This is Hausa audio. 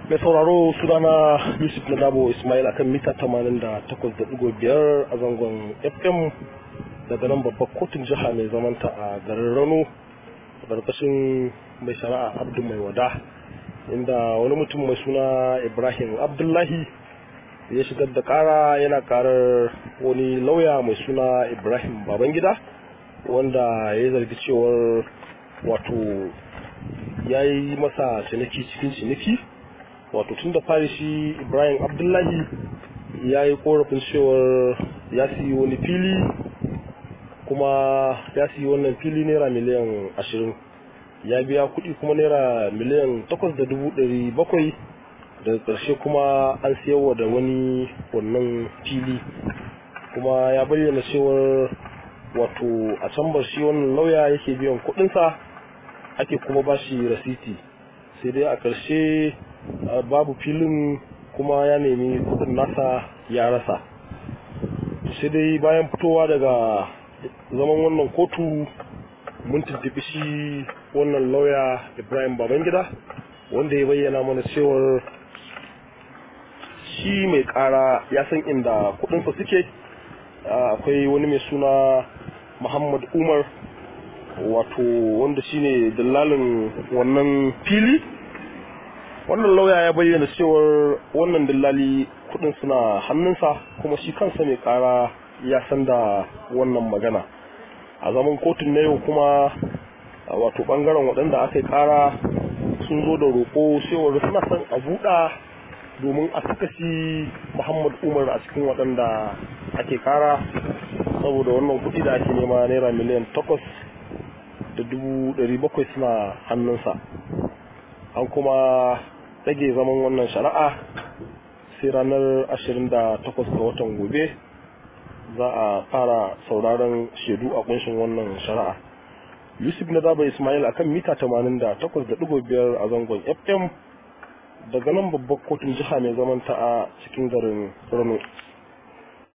mai sauraro sunana yusuf na dabo ismail akan mita 88.5 a zangon fm daga nan babbar kotun jiha mai zamanta a garin rano a ƙarƙashin mai shari'a abdu mai wada inda wani mutum mai suna ibrahim abdullahi ya shigar da ƙara yana ƙarar wani lauya mai suna ibrahim babangida wanda ya zargi cewar wato ya yi masa ciniki cikin ciniki wato tun da fari shi ibrahim abdullahi ya yi korafin cewar ya siyi wani fili kuma ya siyi wannan fili naira miliyan ashirin ya biya kuɗi kuma naira miliyan takwas da dubu ɗari bakwai daga ƙarshe kuma an siyarwa da wani wannan fili kuma ya bayyana cewar wato a can bar shi wannan lauya yake biyan kuɗinsa ake kuma ba shi rasiti sai dai a ƙarshe babu filin kuma ya nemi kudin nasa ya rasa sai dai bayan fitowa daga zaman wannan kotu mun tuntubi shi wannan lauya ibrahim babangida wanda ya bayyana mana cewar shi mai kara ya san inda kudinsa suke akwai wani mai suna muhammad umar wato wanda shine dillalin wannan fili wannan lauya ya bayyana cewar wannan dillali kudin suna hannunsa kuma shi kansa mai kara ya san da wannan magana a zaman kotun na yau kuma wato bangaren waɗanda aka yi kara sun zo da roƙo cewar suna son a buɗa domin a saka shi muhammad umar a cikin waɗanda ake kara saboda wannan kuɗi da ake nema naira miliyan takwas da dubu ɗari bakwai suna hannunsa an kuma rage zaman wannan shari'a sai ranar 28 ga watan gobe za a fara sauraron shaidu a kunshin wannan shari'a yusuf na daba ismail akan mita 88.5 a zangon fm daga nan babbar kotun jiha mai zamanta a cikin garin rano